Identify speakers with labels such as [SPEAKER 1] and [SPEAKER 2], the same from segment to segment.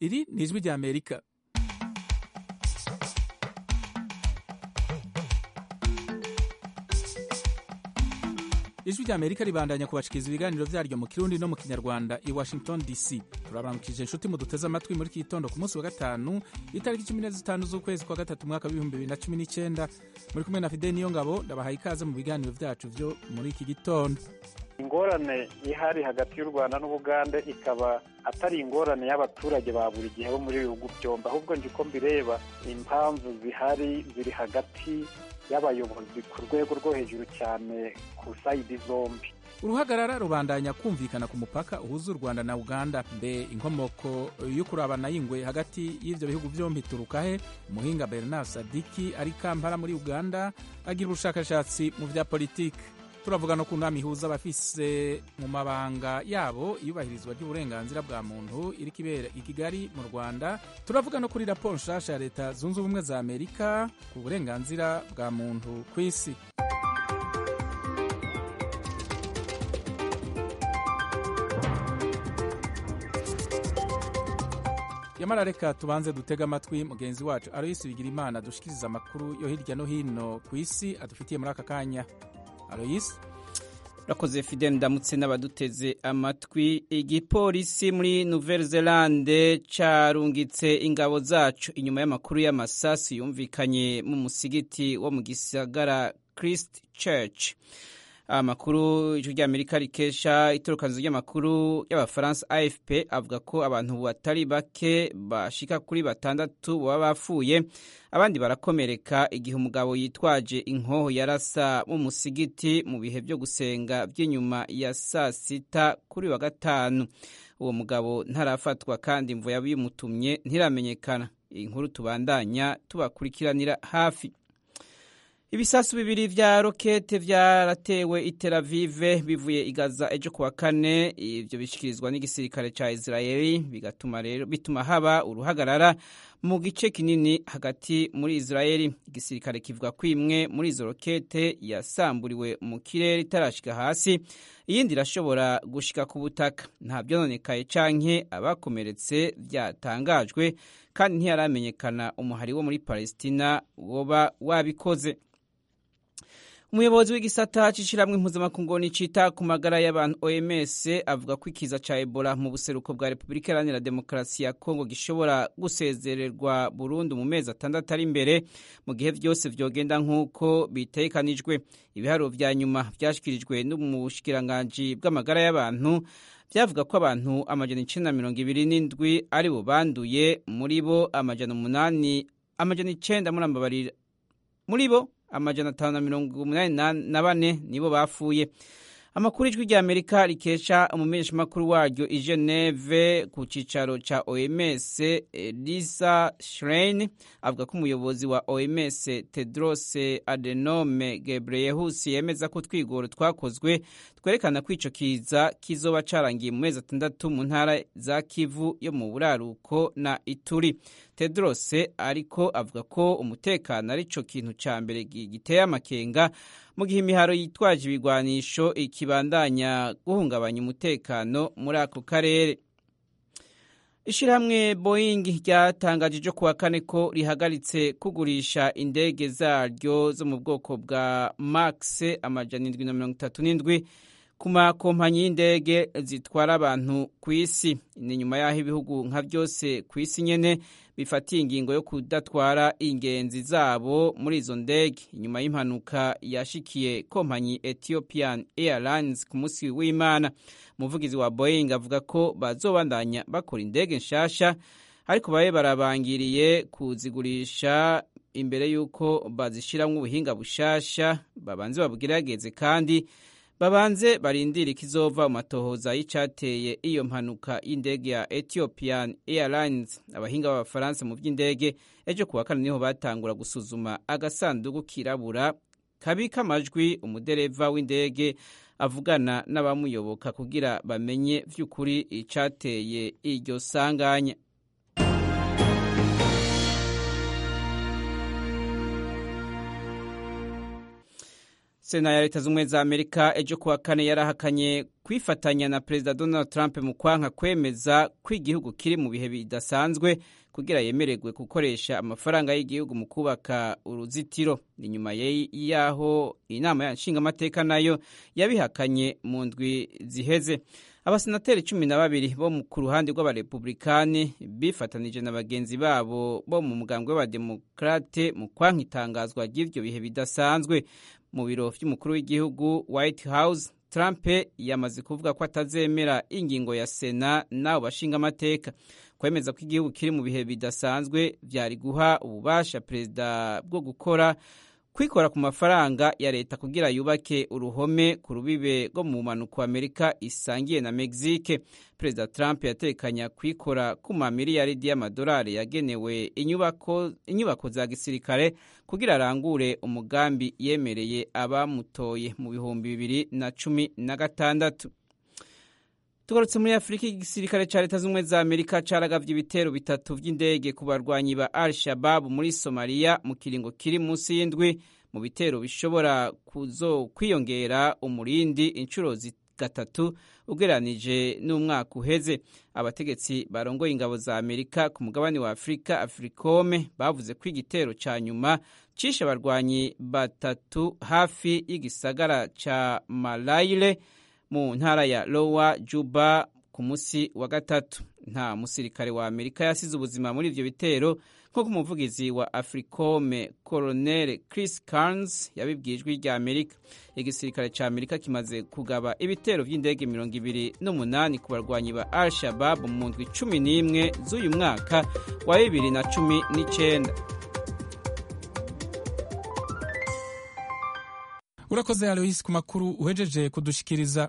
[SPEAKER 1] iri ni ijwi rya amerika ijwi rya amerika ribandanya kubashikiriza ibiganiro vyaryo mu kirundi no mu kinyarwanda i washington dc turabaramukije inshuti muduteze amatwi muri iki gitondo ku munsi wa gatanu itariki cumi na zitanu z'ukwezi kwa gatatu umwaka w'ibihumbi bibiri na cumi n'icenda muri kumwe na fide niyo ngabo ndabahaye ikaze mu biganiro vyacu vyo muri iki gitondo
[SPEAKER 2] ingorane ihari hagati y'u rwanda n'ubugande ikaba atari ingorane y'abaturage ba buri gihe bo muri bihugu byombi ahubwo nje uko mbireba impamvu zihari ziri hagati y'abayobozi ku rwego rwo hejuru cyane ku sayidi zombi
[SPEAKER 1] uruhagarara rubandanya kumvikana ku mupaka uhuza u rwanda na uganda mbe inkomoko yo kurabana y'ingwe hagati y'ivyo bihugu vyombi ituruka he umuhinga bernard sadiki ari kampala muri uganda agira ubushakashatsi mu vya politiki turavuga no ku nama ihuza abafise mu mabanga yabo iyubahirizwa ry'uburenganzira bwa muntu iri kibera i kigali mu rwanda turavuga no kuri raporo nshasha ya leta zunze ubumwe za amerika ku burenganzira bwa muntu ku isi yamara reka tubanze dutega amatwi mugenzi wacu aroyisi bigira imana dushikiriza amakuru yo hirya no hino ku isi adufitiye muri aka kanya aloyisi
[SPEAKER 3] urakoze fide ndamutse n'abaduteze amatwi igipolisi muri nouvelle zelande carungitse ingabo zacu inyuma y'amakuru y'amasasu yumvikanye mu musigiti wo mu gisagara christ church amakuru ijwi ry'amerika rikesha itorokanizo ry'amakuru y'abafaransa afp avuga ko abantu batari bake bashika kuri batandatu baba bapfuye abandi barakomereka igihe umugabo yitwaje inkoho yarasa mu musigiti mu bihe byo gusenga by'inyuma ya saa sita kuri wa gatanu uwo mugabo ntarafatwa kandi imvo yabimutumye ntiramenyekana iyi nkuru tubandanya tubakurikiranira hafi ibisasu bibiri vya rokete vyaratewe i Tel Aviv bivuye i Gaza ejo kuwa kane ivyo bishikirizwa n'igisirikare ca Israeli bigatuma rero bituma haba uruhagarara mu gice kinini hagati muri Israeli igisirikare kivuga ko imwe muri izo rokete yasamburiwe mu kirere itarashika hasi iyindi irashobora gushika ku butaka nta vyononekaye canke abakomeretse vyatangajwe kandi ntiyaramenyekana umuhari wo muri Palestina woba wabikoze umuyobozi w'igisata c'ishiramwe mpuzamakungu cita ku magara y'abantu OMS avuga ko ikiza ca Ebola mu buseruko bwa Repubulika Iharanira Demokarasi ya Kongo gishobora gusezererwa burundu mu mezi atandatu ari imbere mu gihe vyose vyogenda nk'uko bitegekanijwe ibiharuro vya nyuma vyashikirijwe n'umushikiranganji bw'amagara y'abantu vyavuga ko abantu amajana icenda na mirongo ibiri n'indwi ari bo banduye muri bo amajana umunani amajana icenda murambabarira muri bo amajana atanu na mirongo umunani na bane nibo bapfuye amakuru ijwi rya amerika rikesha umumenyeshamakuru waryo i geneve ku cicaro ca oms lisa schrein avuga ko umuyobozi wa oms tedros adenome gebreyehus yemeza ko twigoro twakozwe twerekana ko ico kiza kizoba carangiye mu mezi atandatu mu ntara za kivu yo mu buraruko na ituri tedros ariko avuga ko umutekano ari co kintu ca mbere giteye amakenga mu gihe imiharo yitwaje ibigwanisho ikibandanya guhungabanya umutekano muri ako karere ishirahamwe boeing ryatangaje ejo kuwa kane ko rihagaritse kugurisha indege zaryo zo mu bwoko bwa max amajana indwi na mirongo itatu n'indwi ku makompanyi y'indege zitwara abantu ku isi ni nyuma y'aho ibihugu nka byose ku isi nyene bifatiye ingingo yo kudatwara ingenzi zabo muri izo ndege inyuma y'impanuka yashikiye kompanyi ethiopian airlines ku munsi w'imana umuvugizi wa boeing avuga ko bazobandanya bakora indege nshasha ariko babe barabangiriye kuzigurisha imbere y'uko bazishiramwo ubuhinga bushasha babanze babugerageze kandi babanze barindire ikizova mu matohoza y'icateye iyo mpanuka y'indege ya Ethiopian Airlines abahinga b'abafaransa mu by'indege ejo kuwa kane niho batangura gusuzuma agasanduku kirabura kabika amajwi umudereva w'indege avugana n'abamuyoboka kugira bamenye vy'ukuri icateye iryo sanganya sena ya leta z'ubumwe za amerika ejo kuwa kane yarahakanye kwifatanya na perezida donald trump mu kwanka kwemeza ko igihugu kiri mu bihe bidasanzwe kugira yemererwe gukoresha amafaranga y'igihugu mu kubaka uruzitiro inyuma y'aho inama nshingamateka nayo yabihakanye mu ndwi ziheze abasenateri cumi na babiri bo ku ruhande rw'abarepublikani bifatanije na bagenzi babo bo mu mugambwe w'abademokarate mu kwanka itangazwa ry'ivyo bihe bidasanzwe mu biro vy'umukuru w'igihugu white house trump yamaze kuvuga ko atazemera ingingo ya sena n'abo bashinga amateka kwemeza ko igihugu kiri mu bihe bidasanzwe vyari guha ububasha perezida bwo gukora kwikora ku mafaranga ya leta kugira yubake uruhome ku rubibe rwo mu mpanuka amerika isangiye na mexique perezida trump yatekanya kwikora ku mamiliyaridi y'amadolari yagenewe inyubako, inyubako za gisirikare kugira arangure umugambi yemereye abamutoye mu bihumbi bibiri na cumi na gatandatu tugarutse muri afurika igisirikare cya leta z'ubumwe za amerika caragavye ibitero bitatu vy'indege ku barwanyi ba al shababu muri somaliya mu kiringo kiri munsi y'indwi mu bitero bishobora kuzo kwiyongera umurindi inshuro gatatu ugereranije n'umwaka uheze abategetsi barongoye ingabo za amerika ku mugabane wa afurika africome bavuze ko igitero ca nyuma cishe abarwanyi batatu hafi y'igisagara ca malayire mu ntara ya lowa juba ku munsi wa gatatu nta musirikare wa amerika yasize ubuzima muri ivyo bitero nk'uko umuvugizi wa africome colonel chris carns yabibwiye ijwi rya amerika igisirikare ca amerika kimaze kugaba ibitero vy'indege mirongo ibiri n'umunani ku barwanyi ba al shabab mu ndwi cumi n'imwe z'uyu mwaka wa bibiri na cumi n'icenda
[SPEAKER 1] urakoze aloisi ku makuru uhejeje kudushikiriza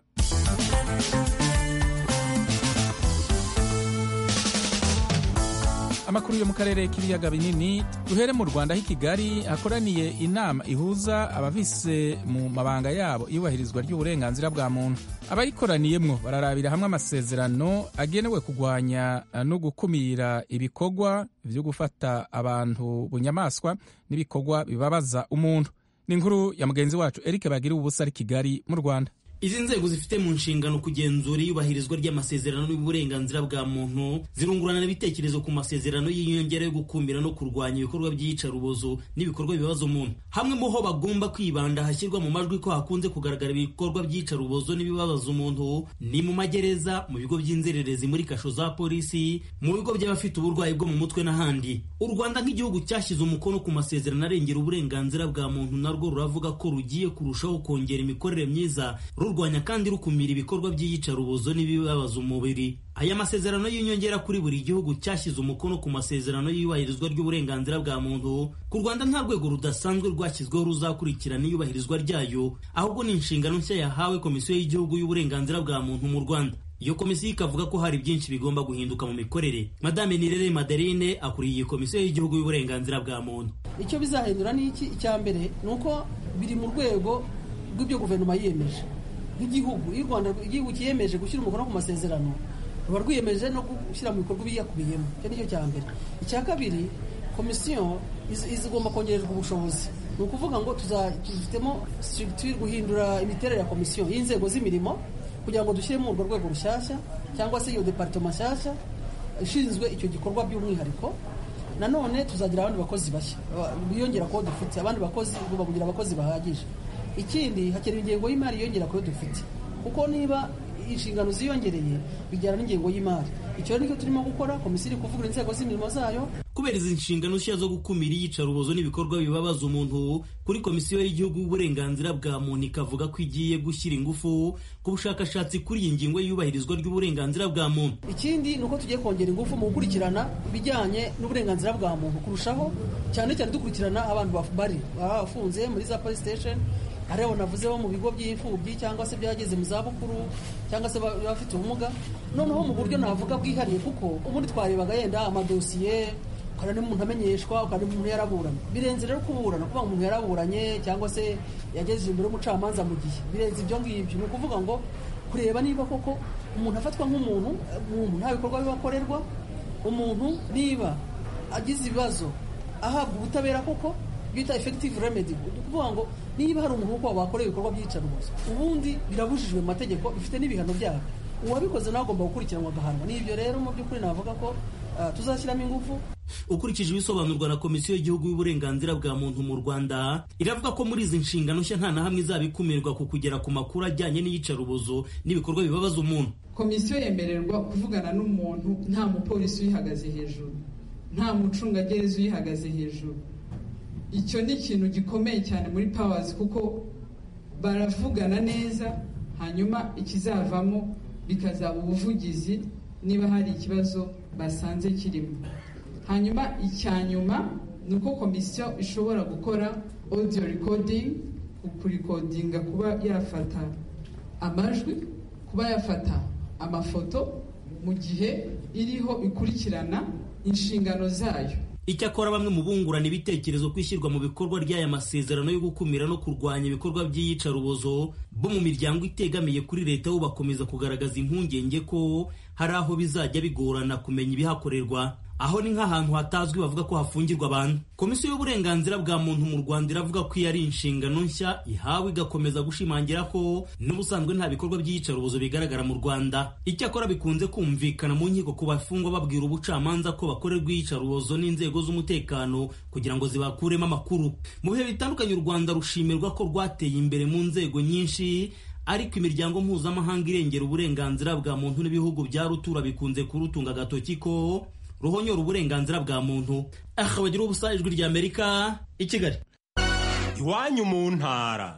[SPEAKER 1] amakuru yo mu karere k'ibiyaga binini duhere mu rwanda aho i kigali hakoraniye inama ihuza abavise mu mabanga yabo iyubahirizwa ry'uburenganzira bwa muntu abayikoraniyemwo bararabira hamwe amasezerano agenewe kurwanya no gukumira ibikorwa vyo gufata abantu bunyamaswa n'ibikorwa bibabaza umuntu ni inkuru ya mugenzi wacu eric bagira ubusa ari kigali mu rwanda
[SPEAKER 4] izi nzego zifite mu nshingano kugenzura iyubahirizwa ry'amasezerano y'uburenganzira bwa muntu zirungurana ibitekerezo ku masezerano y'inyongera yo gukumira no kurwanya ibikorwa by'iyicarubozo n'ibikorwa bibaza umuntu hamwe mu ho bagomba kwibanda hashyirwa mu majwi ko hakunze kugaragara ibikorwa by'iyicarubozo n'ibibabaza umuntu ni mu magereza mu bigo by'inzererezi muri kasho za polisi mu bigo by'abafite uburwayi bwo mu mutwe n'ahandi u rwanda nk'igihugu cyashyize umukono ku masezerano arengera uburenganzira bwa muntu narwo ruravuga ko rugiye kurushaho kongera imikorere myiza rurwanya kandi rukumira ibikorwa by'iyicarubozo n'ibibabaza umubiri aya masezerano y'inyongera kuri buri gihugu cyashyize umukono ku masezerano y'iyubahirizwa ry'uburenganzira bwa muntu ku rwanda nta rwego rudasanzwe rwashyizweho ruzakurikirana iyubahirizwa ryayo ahubwo ni inshingano nshya yahawe komisiyo y'igihugu y'uburenganzira bwa muntu mu rwanda iyo komisiyo ikavuga ko hari byinshi bigomba guhinduka mu mikorere madame nirere madeline akuriye iyi komisiyo y'igihugu y'uburenganzira bwa muntu
[SPEAKER 5] icyo bizahindura ni iki icya mbere ni uko biri mu rwego rw'ibyo guverinoma yiyemeje nk'igihugu iyo u rwanda igihugu cyiyemeje gushyira umukono ku masezerano ruba rwiyemeje no gushyira mu bikorwa ibiyakubiyemo icyo ni cyo cya mbere icya kabiri komisiyo izigomba kongererwa ubushobozi ni ukuvuga ngo tuzifitemo turi guhindura imiterere ya komisiyo y'inzego z'imirimo kugira ngo dushyiremo urwo rwego rushyashya cyangwa se iyo deparitoma nshyashya ishinzwe icyo gikorwa by'umwihariko nanone tuzagira abandi bakozi bashya biyongera kubo dufite abandi bakozi bakugira abakozi bahagije ikindi hakenewe ingengo y'imari yiyongera kuyo dufite kuko niba inshingano ziyongereye bijyana n'ingengo y'imari icyo nicyo turimo gukora komisiyo iri kuvugura inzego z'imirimo zayo
[SPEAKER 4] kubera izi nshingano nshya zo gukumira iyicarubozo n'ibikorwa bibabaza umuntu kuri komisiyo y'igihugu y'uburenganzira bwa muntu ikavuga ko igiye gushyira ingufu ku bushakashatsi kuri iyi ngingo y'iyubahirizwa ry'uburenganzira bwa muntu
[SPEAKER 5] ikindi ni uko tugiye kongera ingufu mu gukurikirana ibijyanye n'uburenganzira bwa muntu kurushaho cyane cyane dukurikirana abantu bari bafunze muri za police station hariya navuze bo mu bigo by'imfubyi cyangwa se byageze mu zabukuru cyangwa se bafite ubumuga noneho mu buryo navuga bwihariye kuko ubundi twarebaga yenda amadosiye ukabona umuntu amenyeshwa ukabona umuntu yaraburanye birenze rero kuburana kuvuga ngo umuntu yaraburanye cyangwa se yageze imbere y'umucamanza mu gihe birenze ibyo ngibyo ni ukuvuga ngo kureba niba koko umuntu afatwa nk'umuntu umuntu nta bikorwa bibakorerwa umuntu niba agize ibibazo ahabwa ubutabera koko bita effective remedy ni ukuvuga ngo niba hari umuntu uko wakoreye ibikorwa by'iyicarubozo ubundi birabujijwe mu mategeko bifite n'ibihano byabyo uwabikoze nawe agomba gukurikiranwa agahanwa n'ibyo rero mu by'ukuri navuga ko tuzashyiramo ingufu
[SPEAKER 4] ukurikije ibisobanurwa na komisiyo y'igihugu y'uburenganzira bwa muntu mu rwanda iravuga ko muri izi nshingano nshya nta na hamwe izaba ikumirwa ku kugera ku makuru ajyanye n'iyicarubozo n'ibikorwa bibabaza umuntu
[SPEAKER 6] komisiyo yemererwa kuvugana n'umuntu nta mupolisi uyihagaze hejuru nta mucungagereza uyihagaze hejuru icyo ni ikintu gikomeye cyane muri pawazi kuko baravugana neza hanyuma ikizavamo bikazaba ubuvugizi niba hari ikibazo basanze kirimo hanyuma icya nyuma ni uko komisiyo ishobora gukora audio recording kurikodinga kuba yafata amajwi kuba yafata amafoto mu gihe iriho ikurikirana inshingano zayo
[SPEAKER 4] icyakora bamwe mu bungurana ibitekerezo ko ishyirwa mu bikorwa ry'aya masezerano yo gukumira no kurwanya ibikorwa by'iyicarubozo bo mu miryango itegamiye kuri leta bo bakomeza kugaragaza impungenge ko hari aho bizajya bigorana kumenya ibihakorerwa aho ni nk'ahantu hatazwi bavuga ko hafungirwa abantu komisiyo y'uburenganzira bwa muntu mu rwanda iravuga ko iyo ari inshingano nshya ihawe igakomeza gushimangira ko n'ubusanzwe nta bikorwa by'iyicarubozo bigaragara mu rwanda icyakora bikunze kumvikana mu nkiko ku bafungwa babwira ubucamanza ko bakorerwa iyicarubozo n'inzego z'umutekano kugira ngo zibakuremo amakuru mu bihe bitandukanye u rwanda rushimirwa ko rwateye imbere mu nzego nyinshi ariko imiryango mpuzamahanga irengera uburenganzira bwa muntu n'ibihugu bya rutura bikunze kurutunga agatoki ko ruhonyora uburenganzira bwa muntu aha bagira ubusa ijwi rya amerika i kigali
[SPEAKER 7] iwanyu mu ntara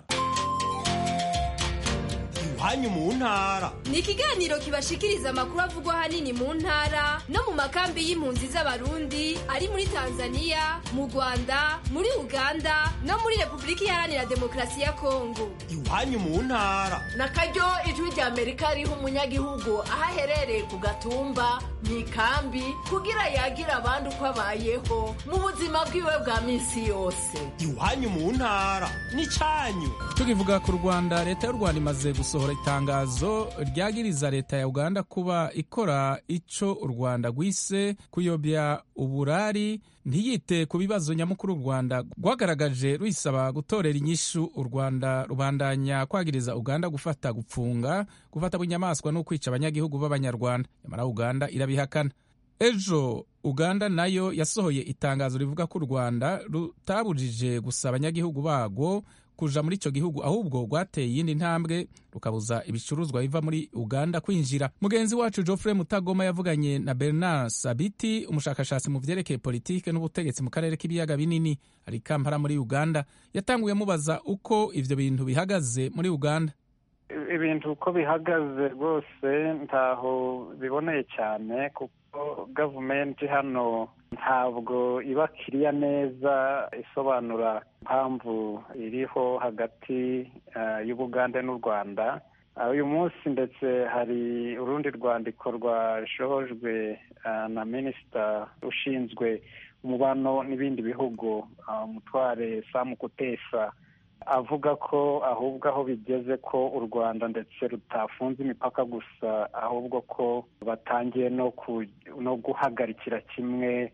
[SPEAKER 7] iwanyu mu ntara
[SPEAKER 8] ni ikiganiro kibashikiriza amakuru avugwa ahanini mu ntara no mu makambi y'impunzi z'abarundi ari muri tanzania mu rwanda muri uganda no muri repubulika iharanira demokarasi ya kongo
[SPEAKER 7] iwanyu mu ntara
[SPEAKER 9] na karyo ijwi rya amerika riha umunyagihugu aho aherereye ku gatumba mu ikambi kugira yagira abandi uko abayeho mu buzima bwiwe bwa minsi yose
[SPEAKER 7] iwanyu mu ntara ni cyanyu
[SPEAKER 1] tukivuga ku rwanda leta y'u rwanda imaze gusohora itangazo ryagiriza leta ya uganda kuba ikora ico u rwanda rwise kuyobya uburari ntiyite ku bibazo nyamukuru u rwanda rwagaragaje ruyisaba gutorera inyishu u rwanda rubandanya kwagiriza uganda gufata gupfunga gufata bunyamaswa no kwica abanyagihugu b'abanyarwanda nyamara uganda irabihakana ejo uganda nayo yasohoye itangazo rivuga ko u rwanda rutabujije gusa abanyagihugu barwo kuja muri icyo gihugu ahubwo rwateye iyindi ntambwe rukabuza ibicuruzwa biva muri uganda kwinjira mugenzi wacu geoffrey mutagoma yavuganye na bernard sabiti umushakashatsi mu vyerekeye politike n'ubutegetsi mu karere k'ibiyaga binini ari kampala muri uganda yatanguye amubaza uko ivyo bintu bihagaze muri uganda
[SPEAKER 2] ibintu uko bihagaze rwose ntaho biboneye cyane kuko gavumenti hano ntabwo iba kiriya neza isobanura impamvu iriho hagati y'ubugande n'u rwanda uyu munsi ndetse hari urundi rwandiko rwashojwe na minisita ushinzwe umubano n'ibindi bihugu umutware samu kutesa avuga ko ahubwo aho bigeze ko u rwanda ndetse rutafunze imipaka gusa ahubwo ko batangiye no guhagarikira kimwe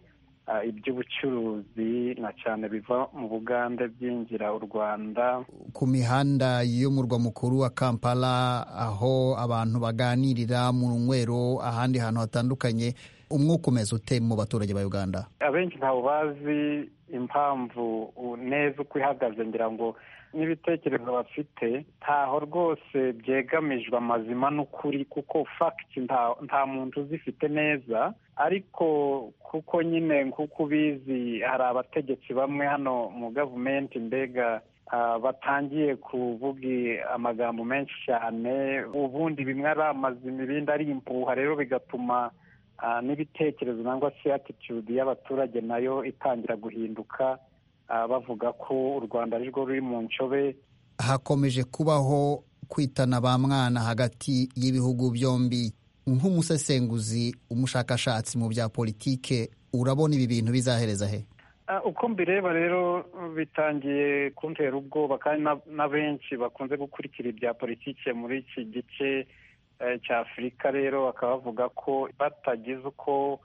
[SPEAKER 2] iby'ubucuruzi na cyane biva mu bugande byinjira u rwanda
[SPEAKER 10] ku mihanda y'umurwa mukuru wa kampala aho abantu baganirira mu nywero ahandi hantu hatandukanye umwuka umeze ute mu baturage ba uganda
[SPEAKER 2] abenshi ntabwo bazi impamvu neza uko ihagaze ngira ngo n'ibitekerezo bafite ntaho rwose byegamijwe amazima n'ukuri kuko fagiti nta muntu uzifite neza ariko kuko nyine nk'uko ubizi hari abategetsi bamwe hano mu gavumenti mbega batangiye kuvuga amagambo menshi cyane ubundi bimwe ari amazima ibindi ari impuha rero bigatuma n'ibitekerezo cyangwa se atitude y'abaturage nayo itangira guhinduka bavuga ko u rwanda ari rwo ruri mu ncobe
[SPEAKER 10] hakomeje kubaho kwitana ba mwana hagati y'ibihugu byombi nk'umusesenguzi umushakashatsi mu bya politike urabona ibi bintu bizahereza he
[SPEAKER 2] uko mbireba rero bitangiye kuntera ubwoba kandi na benshi bakunze gukurikira ibya politike muri iki gice cya afurika rero bakaba bavuga ko batagize uko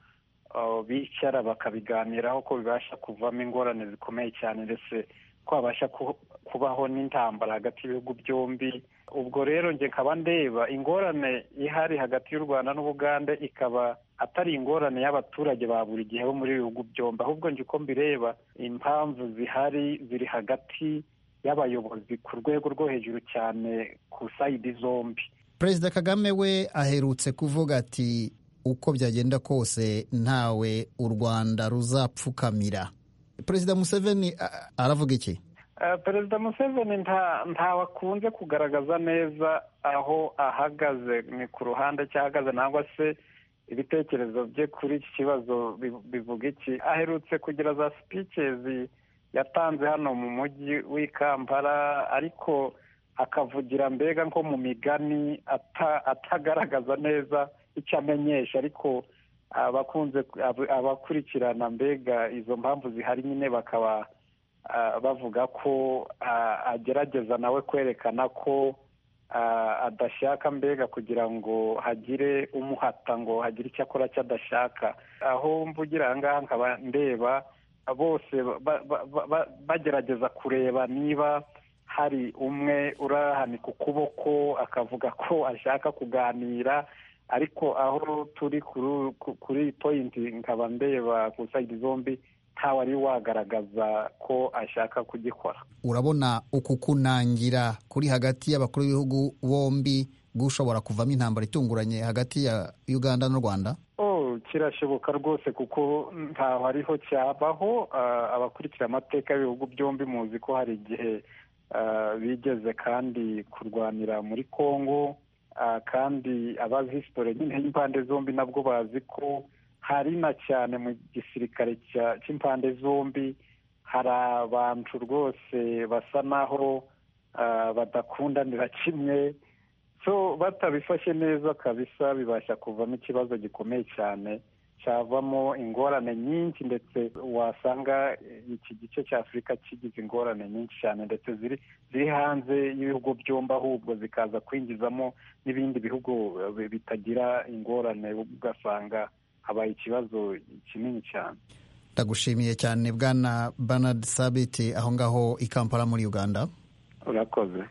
[SPEAKER 2] bicara bakabiganiraho ko bibasha kuvamo ingorane zikomeye cyane ndetse ko habasha kubaho n'intambara hagati y'ibihugu byombi ubwo rero njye nkaba ndeba ingorane ihari hagati y'u rwanda n'ubugande ikaba atari ingorane y'abaturage ba buri gihe bo muri bihugu byombi ahubwo njye uko mbireba impamvu zihari ziri hagati y'abayobozi ku rwego rwo hejuru cyane ku sayidi zombi
[SPEAKER 10] perezida kagame we aherutse kuvuga ati uko byagenda kose ntawe u rwanda ruzapfukamira perezida museveni aravuga iki
[SPEAKER 2] perezida museveni ntawe akunze kugaragaza neza aho ahagaze ni ku ruhande cyahagaze nangwa se ibitekerezo bye kuri iki kibazo bivuga iki aherutse kugira za sipikezi yatanze hano mu mujyi w'i kampala ariko akavugira mbega nko mu migani atagaragaza neza icyo amenyesha ariko abakunze abakurikirana mbega izo mpamvu zihari nyine bakaba bavuga ko agerageza nawe kwerekana ko adashaka mbega kugira ngo hagire umuhata ngo hagire icyo akora cyo adashaka aho mvugira aha ngaha nkaba ndeba bose bagerageza kureba niba hari umwe urahanika ukuboko akavuga ko ashaka kuganira ariko aho turi kuri poyinti nkaba ndeba ku sayidi zombi ntawe ari wagaragaza ko ashaka kugikora
[SPEAKER 10] urabona uku kunangira kuri hagati y'abakuru b'ibihugu bombi gushobora kuvamo intambara itunguranye hagati ya uganda n'u rwanda
[SPEAKER 2] kirashoboka rwose kuko ntaho ariho cyabaho abakurikira amateka y'ibihugu byombi muzi ko hari igihe bigeze kandi kurwanira muri congo kandi abazi hisitore nyine y'impande zombi nabwo bazi ko hari na cyane mu gisirikare cy'impande zombi hari abantu rwose basa naho badakundanira kimwe so batabifashe neza kabisa bibasha kuvamo ikibazo gikomeye cyane cyavamo ingorane nyinshi ndetse wasanga iki gice cya afurika kigize ingorane nyinshi cyane ndetse ziri ziri hanze y'ibihugu byombi ahubwo zikaza kwinjizamo n'ibindi bihugu bitagira ingorane ugasanga habaye ikibazo kinini cyane
[SPEAKER 10] ndagushimiye cyane bwana Bernard sabiti aho ngaho i kampala muri uganda
[SPEAKER 2] urakoze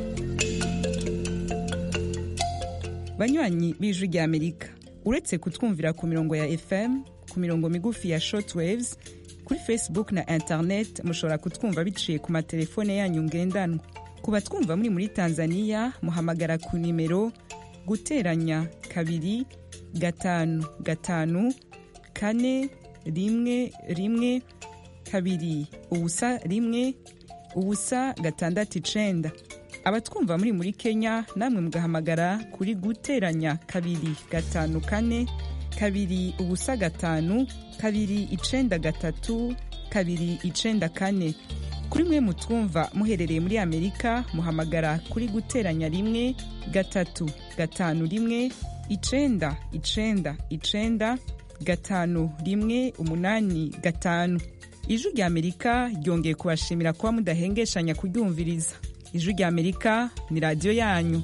[SPEAKER 11] banywanyi b'ijwi ry'amerika uretse kutwumvira ku mirongo ya fm ku mirongo migufi ya shortwaves kuri facebook na internet mushobora kutwumva biciye ku matelefone yanyu ngendanwa ku batwumva muri muri tanzania muhamagara ku nimero guteranya kabiri gatanu gatanu kane rimwe rimwe kabiri ubusa rimwe ubusa gatandatu icenda abatwumva muri muri kenya namwe mugahamagara kuri guteranya kabiri gatanu kane kabiri ubusa gatanu kabiri icenda gatatu kabiri icenda kane kuri mwe mutwumva muherereye muri amerika muhamagara kuri guteranya rimwe gatatu gatanu rimwe icenda icenda icenda gatanu rimwe umunani gatanu ijwi rya amerika ryongeye kubashimira kuba mudahengeshanya kuryumviriza ijwi rya amerika ni radiyo yanyu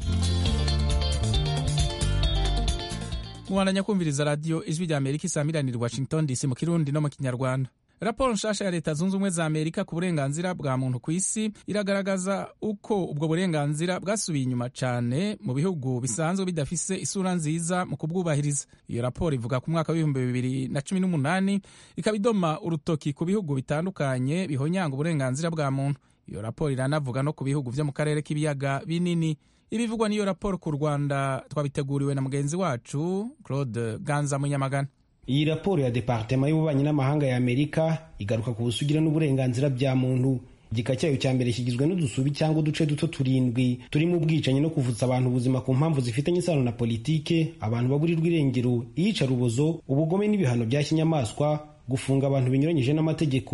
[SPEAKER 1] mubandanya kumviriza radiyo ijwi rya amerika isamiranira washington dc mu kirundi no mu kinyarwanda raporo nshasha ya leta zunze ubumwe za amerika ku burenganzira bwa muntu ku isi iragaragaza uko ubwo burenganzira bwasubiye inyuma cyane mu bihugu bisanzwe bidafise isura nziza mu kubwubahiriza iyo raporo ivuga ku mwaka w'ibihumbi bibiri na cumi n'umunani ikaba idoma urutoki ku bihugu bitandukanye bihonyanga uburenganzira bwa muntu iyo raporo iranavuga no ku bihugu byo mu karere k'ibiyaga binini ibivugwa n'iyo raporo ku rwanda twabiteguriwe na mugenzi wacu claude ganza munyamagana
[SPEAKER 12] iyi raporo ya departema y'ububanyi n'amahanga ya amerika igaruka ku busugira n'uburenganzira bya muntu igika cyayo cya mbere kigizwe n'udusubi cyangwa uduce duto turindwi turimo ubwicanyi no kuvutsa abantu ubuzima ku mpamvu zifitanye isano na politike abantu baburirwa irengero iyicarubozo ubugome n'ibihano bya kinyamaswa gufunga abantu binyuranyije n'amategeko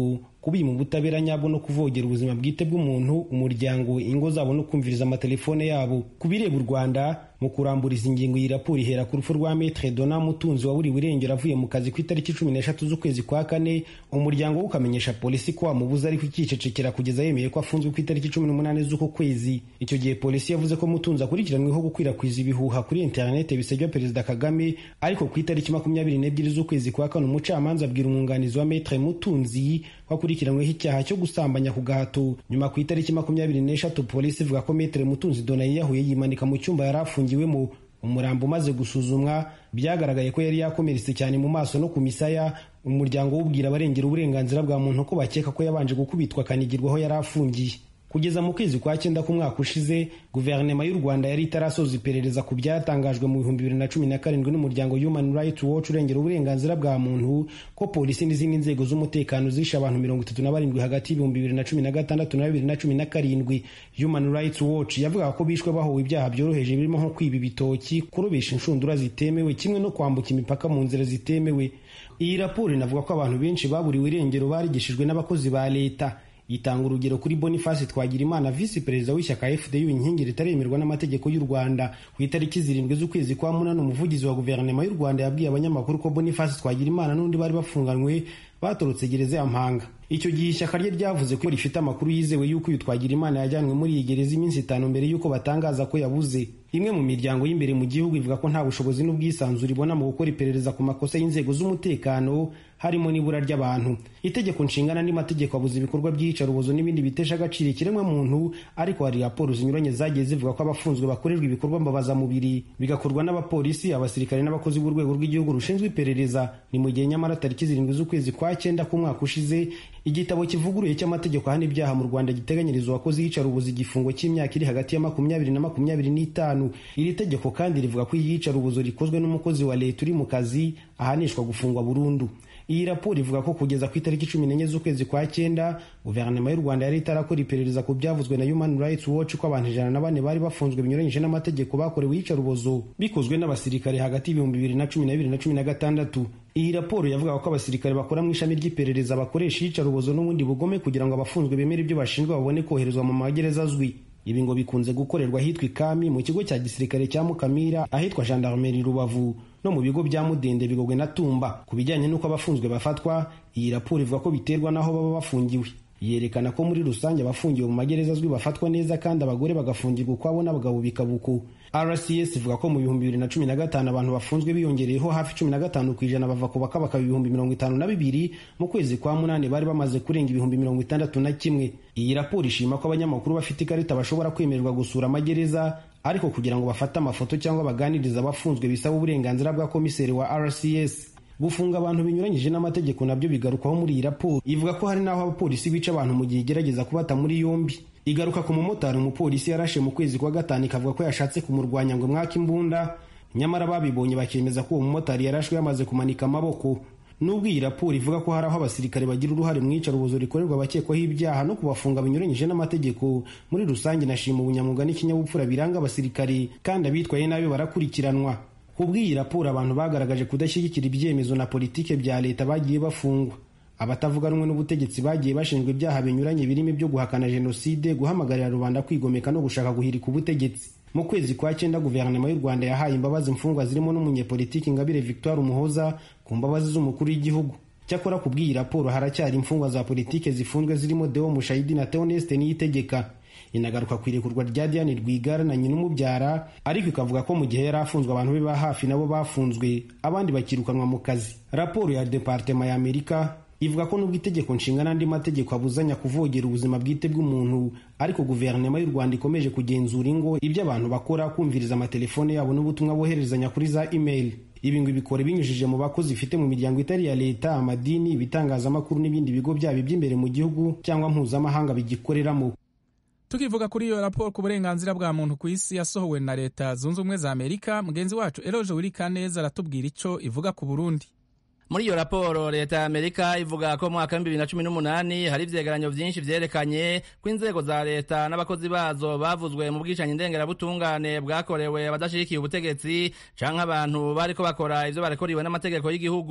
[SPEAKER 12] kubima ubutabera nyabwo no kuvogera ubuzima bwite bw'umuntu umuryango ingo zabo no kumviriza amatelefone yabo ku bireba u rwanda mu kuramburiza ingingo iyi raporo ihera ku rupfu rwa metre dona mutunzi waburiwe irengero avuye mu kazi ku itariki cumi n'eshatu z'ukwezi kwa kane umuryango we ukamenyesha polisi ko wamubuze ariko ikicecekera kugeza yemeye ko afunzwe ku itariki cumi n'umunani z'uko kwezi icyo gihe polisi yavuze ko mutunzi akurikiranweho gukwirakwiza ibihuha kuri interinete bisebya perezida kagame ariko ku itariki makumyabiri n'ebyiri z'ukwezi kwa kane umucamanza abwira umwunganizi wa metre mutunzi wakurikiranyweho icyaha cyo gusambanya ku gahato nyuma ku itariki makumyabiri n'eshatu polisi ivuga ko metre mutunzi dona yiyahuye yimanika mu cyumba yari afungiwemo umurambo umaze gusuzumwa byagaragaye ko yari yakomeretse cyane mu maso no ku misaya umuryango wubwira abarengera uburenganzira bwa muntu ko bakeka ko yabanje gukubitwa akanigirwaho yari afungiye kugeza mu kwezi kwa cyenda k'umwaka ushize guverinoma y'u rwanda yari itarasoza iperereza ku byatangajwe mu bihumbi bibiri na cumi na karindwi n'umuryango human rights watch urengera uburenganzira bwa muntu ko polisi n'izindi nzego z'umutekano zishe abantu mirongo itatu na barindwi hagati y'ibihumbi bibiri na cumi na gatandatu na bibiri na cumi na karindwi human rights watch yavugaga ko bishwe bahowe ibyaha byoroheje birimo nko kwiba ibitoki kurobesha inshundura zitemewe kimwe no kwambuka imipaka mu nzira zitemewe iyi raporo inavuga ko abantu benshi baburiwe irengero barigishijwe n'abakozi ba leta itanga urugero kuri boniface twagirimana visi perezida w'ishyaka fdu inkingi ritaremerwa n'amategeko y'u rwanda ku itariki zirindwi z'ukwezi kwa munani umuvugizi wa guverinoma y'u rwanda yabwiye abanyamakuru ko boniface twagirimana n'undi bari bafunganywe batorotse gereza ya mpanga icyo gihe ishyaka rye ryavuze ko rifite amakuru yizewe y'uko uyu twagirimana yajyanwe muri iyi gereza iminsi itanu mbere y'uko batangaza ko yabuze imwe mu miryango y'imbere mu gihugu ivuga ko nta bushobozi n'ubwisanzure ibona mu gukora iperereza ku makosa y'inzego z'umutekano harimo n'ibura ry'abantu itegeko nshingana n'andi mategeko abuza ibikorwa by'iyicarubozo n'ibindi bitesha agaciro ikiremwa muntu ariko hari raporo zinyuranye zagiye zivuga ko abafunzwe bakorerwa ibikorwa mbabazamubiri bigakorwa n'abapolisi abasirikare n'abakozi b'urwego rw'igihugu rushinzwe iperereza ni mu gihe nyamara tariki zirindwi z'ukwezi kwa cyenda k'umwaka ushize igitabo kivuguruye cy'amategeko ahana ibyaha mu rwanda giteganyiriza uwakoze iyicarubozo igifungo cy'imyaka iri hagati ya makumyabiri na makumyabiri n'itanu iri tegeko kandi rivuga ko iyicarubozo rikozwe n'umukozi wa leta uri mu kazi ahanishwa gufungwa burundu iyi raporo ivuga ko kugeza ku itariki cumi n'enye z'ukwezi kwa cyenda guverinoma y'u rwanda yari itarakora iperereza ku byavuzwe na human rights watch ko abantu ijana na bane bari bafunzwe binyuranyije n'amategeko bakorewe iyicarubozo bikozwe n'abasirikare hagati y'ibihumbi bibiri na cumi na bibiri na cumi na gatandatu iyi raporo yavugaga ko abasirikare bakora mu ishami ry'iperereza bakoresha iyicarubozo n'ubundi bugome kugira ngo abafunzwe bemere ibyo bashinjwa babone koherezwa mu magereza azwi ibi ngo bikunze gukorerwa ahitwa ikami mu kigo cya gisirikare cya mukamira ahitwa gendarmerie rubavu no mu bigo bya mudende bigogwe na tumba ku bijyanye n'uko abafunzwe bafatwa iyi raporo ivuga ko biterwa n'aho baba bafungiwe yerekana ko muri rusange abafungiwe mu magereza azwi bafatwa neza kandi abagore bagafungirwa ukwabo n'abagabo bikabuku rcs ivuga ko mu bihumbi bibiri na cumi na gatanu abantu bafunzwe biyongereyeho hafi cumi na gatanu ku ijana bava ku bakabaka ibihumbi mirongo itanu na bibiri mu kwezi kwa munani bari bamaze kurenga ibihumbi mirongo itandatu na kimwe iyi raporo ishima ko abanyamakuru bafite ikarita bashobora kwemererwa gusura amagereza ariko kugira ngo bafate amafoto cyangwa baganirize abafunzwe bisaba uburenganzira bwa komiseri wa rcs gufunga abantu binyuranyije n'amategeko nabyo bigarukwaho muri iyi raporo ivuga ko hari n'aho abapolisi bica abantu mu gihe igerageza kubata muri yombi igaruka ku mumotari umupolisi yarashe mu kwezi kwa gatanu ikavuga ko yashatse kumurwanya ngo mwaka imbunda nyamara babibonye bakemeza ko uwo mumotari yarashwe yamaze kumanika amaboko nubwo iyi raporo ivuga ko hari aho abasirikare bagira uruhare mu iyicarubozo rikorerwa abakekwaho ibyaha no kubafunga binyuranyije n'amategeko muri rusange nashima ubunyamwuga n'ikinyabupfura biranga abasirikare kandi abitwaye nabi barakurikiranwa kubw'iyi raporo abantu bagaragaje kudashyigikira ibyemezo na politike bya leta bagiye bafungwa abatavuga rumwe n'ubutegetsi bagiye bashinjwa ibyaha binyuranye birimo ibyo guhakana jenoside guhamagarira rubanda kwigomeka no gushaka guhirika ubutegetsi mu kwezi kwa cyenda guverinoma y'u rwanda yahaye imbabazi imfungwa zirimo n'umunyepolitiki ingabire victoire umuhoza ku mbabazi z'umukuru w'igihugu cyakora ku bw'iyi raporo haracyari imfungwa za politike zifunzwe zirimo deo mushayidi na theoneste niyitegeka inagaruka ku irekurwa rya diane rwigara na nyina umubyara ariko ikavuga ko mu gihe yari afunzwe abantu be ba hafi nabo bafunzwe abandi bakirukanwa mu kazi raporo ya departema ya amerika ivuga ko nubwo itegeko nshinga n'andi mategeko abuzanya kuvogera ubuzima bwite bw'umuntu ariko guverinoma y'u rwanda ikomeje kugenzura ingo ibyo abantu bakora kumviriza amatelefone yabo n'ubutumwa boherezanya kuri za email ibi ngo ibikore binyujije mu bakozi ifite mu miryango itari iya leta amadini ibitangazamakuru n'ibindi bigo byabo iby'imbere mu gihugu cyangwa mpuzamahanga bigikoreramo
[SPEAKER 1] tukivuga kuri iyo raporo ku burenganzira bwa muntu ku isi yasohowe na leta zunze ubumwe za amerika mugenzi wacu eroje wirikaneza aratubwira icyo ivuga ku burundi
[SPEAKER 13] muri iyo raporo leta ya amerika ivuga ko mu mwaka w'ibihumbi bibiri na cumi n'umunani hari ivyegeranyo vyinshi vyerekanye ko inzego za leta n'abakozi bazo bavuzwe mu bwicanyi ndengerabutungane bwakorewe abadashigikiye ubutegetsi canke abantu bariko bakora ivyo barekoriwe n'amategeko y'igihugu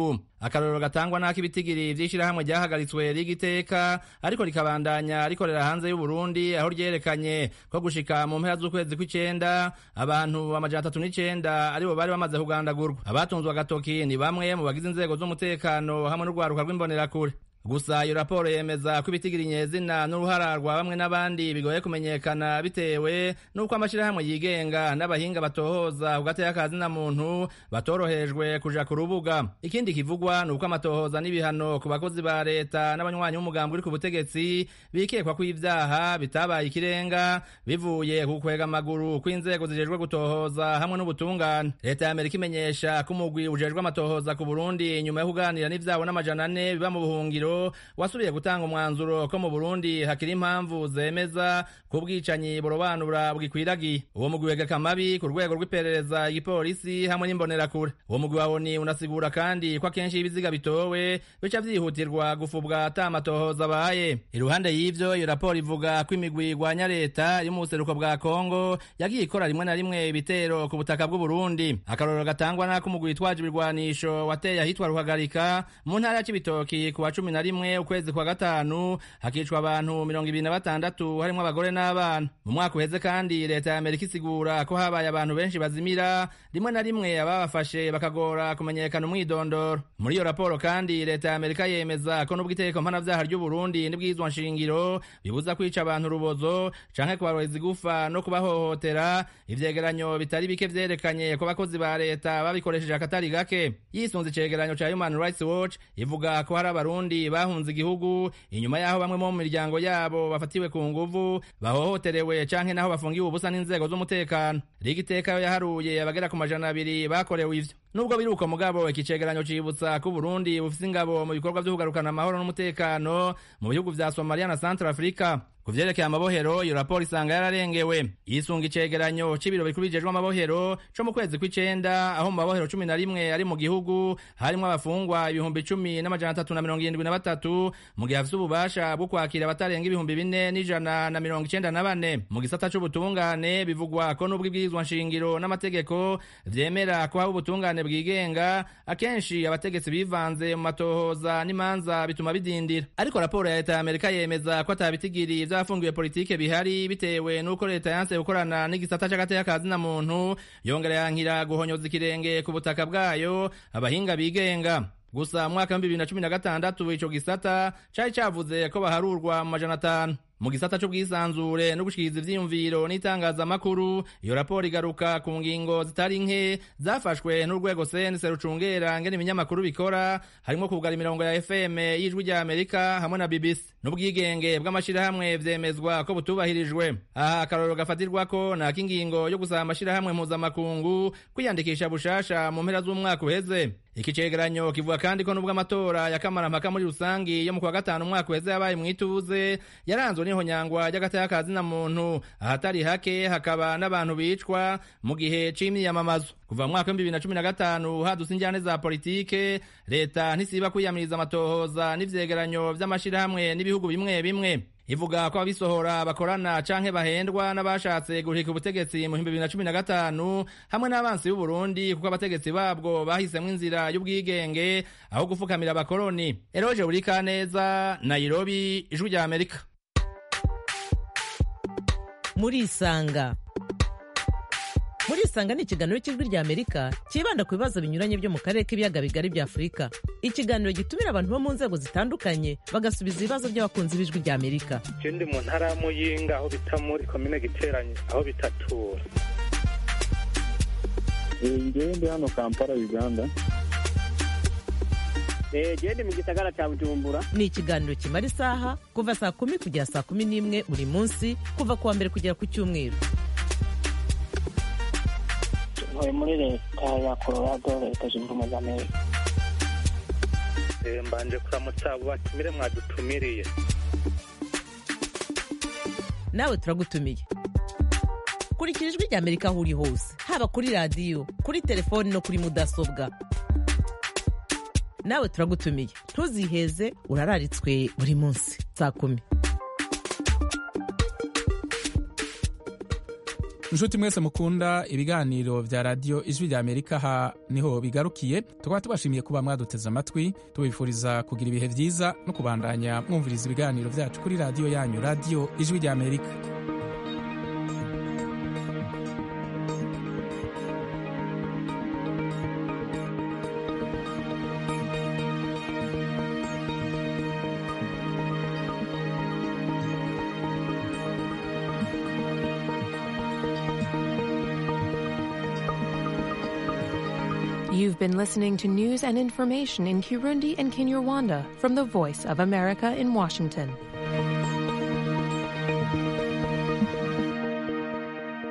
[SPEAKER 13] akarorero gatangwa n'ako ibitigiri vy'ishirahamwe ryahagaritswe rigiteka ariko rikabandanya rikorera hanze y'uburundi aho ryerekanye ko gushika mu mpera z'ukwezi kw'icenda abantu amajana atatu n'icenda aribo bari bamaze kugandagurwa abatunzwe agatoki ni bamwe mu bagize inzego z'umutekano hamwe n'urwaruka rw'imbonerakure gusa iyo raporo yemeza ko ibitigiri nyezina n'uruhara rwa bamwe n'abandi bigoye kumenyekana bitewe n'uko amashirahamwe yigenga n'abahinga batohoza ku gateka ka zina muntu batorohejwe kuja ku rubuga ikindi kivugwa ni uko amatohoza n'ibihano ku bakozi ba leta n'abanywanyi b'umugambi uri ku butegetsi bikekwa ko ivyaha bitabaye ikirenga bivuye ku kwega amaguru kw'inzego zijejwe gutohoza hamwe n'ubutungane leta ya amerika imenyesha ko umugwi ujejwe amatohoza ku burundi nyuma yo kuganira n'ivyabo n'amajana ane biba mu buhungiro wasubiye gutanga umwanzuro ko mu burundi hakiri impamvu zemeza ko ubwicanyi burobanura bwikwiragiye uwo mugwi wegeka amabi ku rwego rw'iperereza igipolisi hamwe n'imbonerakure uwo mugwi wa oni unasigura kandi ko akenshi ibiziga bitowe bica vyihutirwa gufubwa ata amatohoza abaye iruhande y'ivyo iyo raporo ivuga ko imigwi igwanya leta yo mu buseruko bwa kongo yagiye ikora rimwe na rimwe ibitero ku butaka bw'uburundi akarorero gatangwa n'ako umugwi witwaje ibirwanisho wateye ahitwa ruhagarika mu ntara ya cibitoki ku wa cumi na rimwe ukwezi kwa gatanu hakicwa abantu mirongo ibiri na batandatu harimwo abagore n'abana mu mwaka uheze kandi leta ya amerika isigura ko habaye abantu benshi bazimira rimwe na rimwe ababafashe bakagora kumenyekana umwidondoro muri iyo raporo kandi leta ya amerika yemeza ko n'ubwo itegeko mpanavyaha ry'uburundi n'ibwirizwa nshingiro bibuza kwica abantu urubozo canke kubaroreza igufa no kubahohotera ivyegeranyo bitari bike vyerekanye ko abakozi ba leta babikoresheje akatari gake yisunze icegeranyo ca human rights watch ivuga ko hari abarundi bahunze igihugu inyuma y'aho bamwe mu miryango yabo bafatiwe ku nguvu bahohoterewe canke naho bafungiwe ubusa n'inzego z'umutekano rigiteka yo yaharuye abagera ku majana abiri bakorewe ivyo nubwo biri uko mugabo iki cegeranyo cibutsa ko Burundi bufise ingabo mu bikorwa vyo kugarukana amahoro n'umutekano mu bihugu vya Somalia na Central Africa ku vyerekeye amabohero iyo raporo isanga yararengewe yisunga icegeranyo c'ibiro bikuru bijejwe amabohero co mu kwezi kw'icenda aho mu mabohero cumi na rimwe ari mu gihugu harimwo abafungwa ibihumbi cumi n'amajana atatu na mirongo irindwi na batatu mu gihe hafise ububasha bwo kwakira abatarenga ibihumbi bine n'ijana na mirongo icenda na bane mu gisata c'ubutungane bivugwa ko n'ubwo ibwirizwa nshingiro n'amategeko vyemera ko haba ubutungane bwigenga akenshi abategetsi bivanze mu matohoza n'imanza bituma bidindira ariko raporo ya leta ya amerika yemeza ko atabitigiri vy'abafungiwe politike bihari bitewe n'uko leta yanse gukorana n'igisata c'agateka ka zina muntu yongera yankira guhonyoza ikirenge ku butaka bwayo abahinga bigenga gusa mu mwaka w'ibihumbi bibiri na cumi na gatandatu ico gisata cari cavuze ko baharurwa mu majana atanu mu gisata c'ubwisanzure no gushikiriza ivyiyumviro n'itangazamakuru iyo raporo igaruka ku ngingo zitari nke zafashwe n'urwego sense rucungera ngene ibinyamakuru bikora harimwo kugara imirongo ya fm y'ijwi rya amerika hamwe na bbc n'ubwigenge bw'amashirahamwe vyemezwa ko butubahirijwe aha akarorero gafatirwako nako ingingo yo gusaba amashirahamwe mpuzamakungu kwiyandikisha bushasha mu mpera z'umwaka uheze iki cegeranyo kivuga kandi ko nubwo amatora ya kamarampaka muri rusangi yo mu kwa gatanu umwaka uheze yabaye mw'ituze yaranzwe n'ihonyangwa ry'agateka ka zina muntu ahatari hake hakaba n'abantu bicwa mu gihe c'imyiyamamazo kuva mu mwaka w'ibihumbi bibiri na cumi na gatanu hadutse injyane za politike leta ntisiba kwiyamiriza amatohoza n'ivyegeranyo vy'amashirahamwe n'ibihugu bimwe bimwe ivuga ko abisohora bakorana canke bahendwa n'abashatse guhirika ubutegetsi mu bihumbi bibiri na cumi na gatanu hamwe n'abansi b'uburundi kuko abategetsi babwo bahisemwo inzira y'ubwigenge aho gufukamira abakoroni eroje burika neza nairobi ijwi rya amerika
[SPEAKER 14] murisanga murisanga ni ikiganiro cy'ijwi rya amerika cyibanda ku bibazo binyuranye byo mu karere k'ibiyaga bigari bya afurika ikiganiro gitumira abantu bo mu nzego zitandukanye bagasubiza ibibazo by'abakunzi b'ijwi rya amerika
[SPEAKER 2] je ndi mu ntara ya muyinga aho bita muri komine giteranye aho bitatura
[SPEAKER 15] ngewe ndi hano kampala uganda
[SPEAKER 16] gende mu gisagara cya bujumbura
[SPEAKER 14] ni ikiganiro kimara isaha kuva saa kumi kugera saa kumi n'imwe buri munsi kuva ku wa mbere kugera ku cyumweru
[SPEAKER 16] ntuye muri leta ya colorado leta zunze ubumwe za amerika
[SPEAKER 2] mbanje kuramutsa abo batumire mwadutumiriye
[SPEAKER 14] nawe turagutumiye kurikira ijwi rya amerika aho uri hose haba kuri radiyo kuri telefoni no kuri mudasobwa nawe turagutumiye ntuziheze urararitswe buri munsi saa kumi
[SPEAKER 1] inshuti mwese mukunda ibiganiro vya radiyo ijwi rya amerika ha niho bigarukiye tukaba tubashimiye kuba mwaduteze amatwi tubifuriza kugira ibihe vyiza no kubandanya mwumviriza ibiganiro vyacu kuri radiyo yanyu radiyo ijwi rya amerika
[SPEAKER 17] You've been listening to news and information in Kirundi and Kinyarwanda from the Voice of America in Washington.